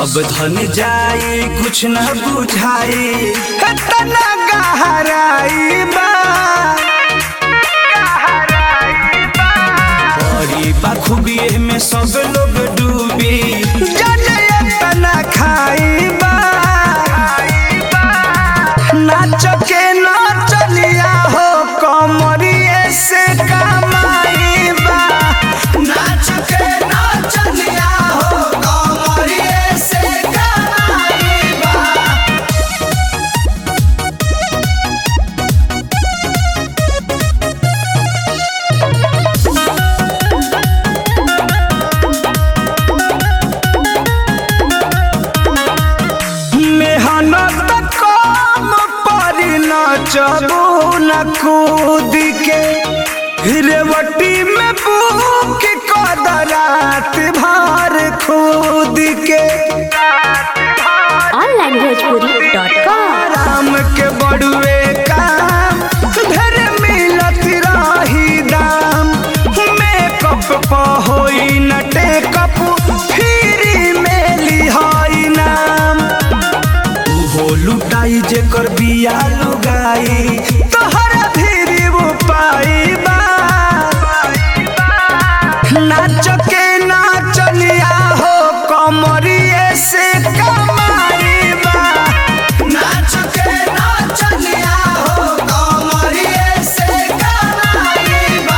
सब धन जाए कुछ न बुझाए तना गहराई बा बड़ी बखूबिए में सब लोग डूबी जाने तना खाई बा नाच के नाचलिया हो कमरिए से कमाई बा नाच के नाचलिया हो कमरिए से कमाई बा मेहनत कम पर नचबू न कूद के रेवटी में बुक कदरात भर खुद के onlinebhojpuri.com राम के बड़ुए काम धर मिलत रही दाम मेकअप प होई न टेकअप फ्री में लिहाई नाम उहो लुटाई जेकर बिया लुगाई तोहर फिरी वो पाई बा नाच के नाचलिया हो कमरिए से कमाई बा नाच के नाचलिया हो कमरिए से कमाई बा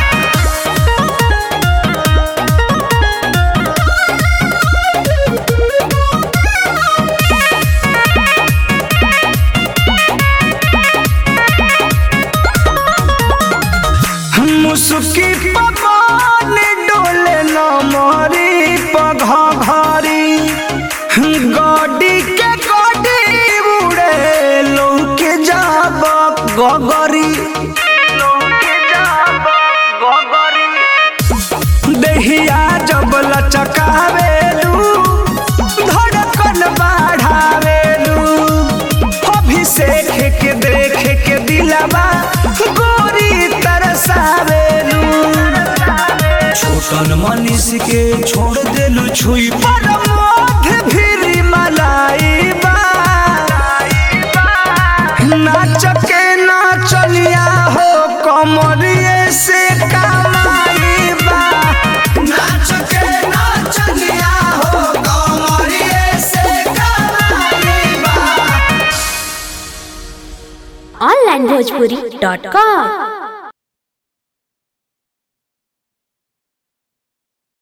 मुसुकी पवन डोले न मोरी पघरी गडी के गडी उड़े लौके जाब गगरी देहिया जब लचकावेलू धड़कन बढ़ावेलू अभिषेक के देख के दिलवा गोरी तरसावेलू छोटन मनीष के छोड़ देलू छुई पर मोध फिरी मलाई बा नाच के नाचलिया हो कमरिए से कमाई बा नाच के नाचलिया हो कमरिए से कमाई बा onlinebhojpuri.com